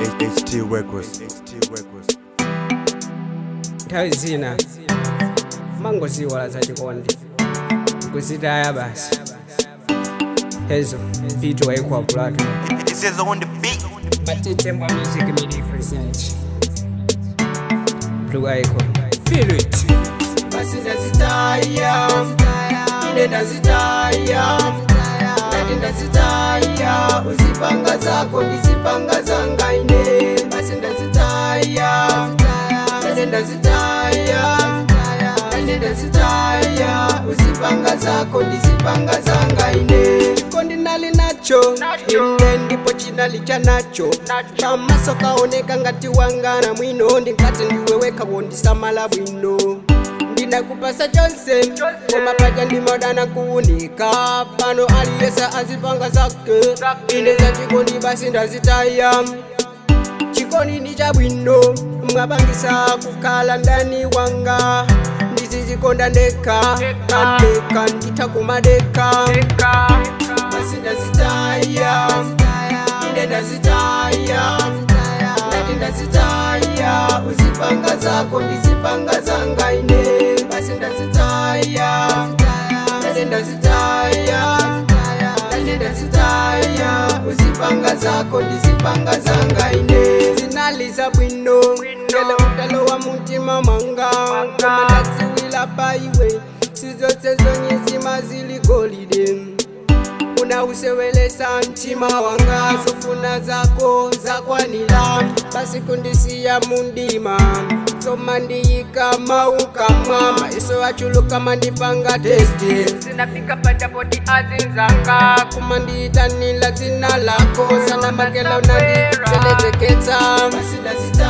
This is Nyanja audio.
HT Records. HT Records. nthawi zina mangoziwala za chikondi kuzitaya basi hezo pitu wayikwapulatu This is on the beat. matitembwa music media present blue icon feel it basi ndazitaya ine ndazitaya ndati ndazitaya uzipanga zako ndizipanga zanga ine basi ndazitaya ine ndazitaya ine ndazitaya uzipanga zako ndizipanga zanga ine chikondi nali nacho ine ndipo chinali cha nacho pamaso kaoneka ngati wangana mwino ndingati ndiweweka wondisamala bwino ndinakupasa chonse komapaja ndimadana kuunika pano aliyesa azipanga zake ine za chikondi basi ndazitaya chikondi ni chabwino mwapangisa kukhala ndani wanga ndizizikonda ndeka kandeka nditha kumadeka basi ndazitaya ine ndazitaya ndati ndazitaya uzipanga zako ndizipanga zanga ine basi ndazitaya ndati ndazitaya ndati ndazitaya uzipanga zako ndizipanga zanga ine zinaliza bwino ngele utalo wa mutima mwanga koma ndadziwila paiwe sizose zonye zima zili golide unausewelesa mtima wanga zofuna zako zakwanila basi kundisiya mundima soma ndiyika maukamwa maiso achuluka mandipanga testi zinafika patapoti azinzanga kuma ndiyitanila dzina lako sana makela unandichelezeketsa basi ndazita